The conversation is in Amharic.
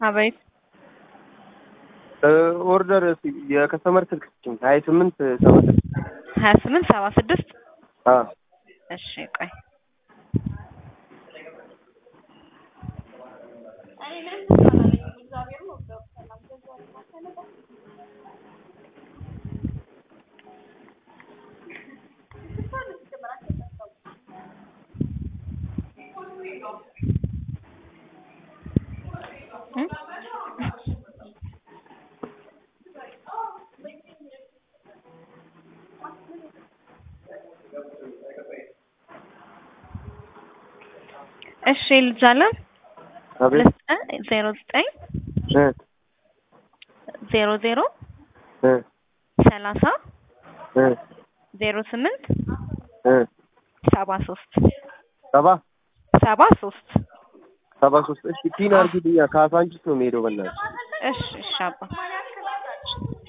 አቤት ኦርደር የከስተመር ስልክ ስጭኝ ሀያ ስምንት ሰባ ስድስት ሀያ ስምንት ሰባ ስድስት አዎ እሺ ቆይ እ? እሺ ልጅ አለም አቤት ልስጥህ ዜሮ ዘጠኝ እ ዜሮ ዜሮ እ ሰላሳ እ ዜሮ ስምንት እ ሰባ ሶስት ሰባ ሰባ ሶስት ሰባ ሶስት እሺ ፒን አድርጊልኛ ከአሳንቺስ ነው የምሄደው በእናትሽ እሺ እሺ አባ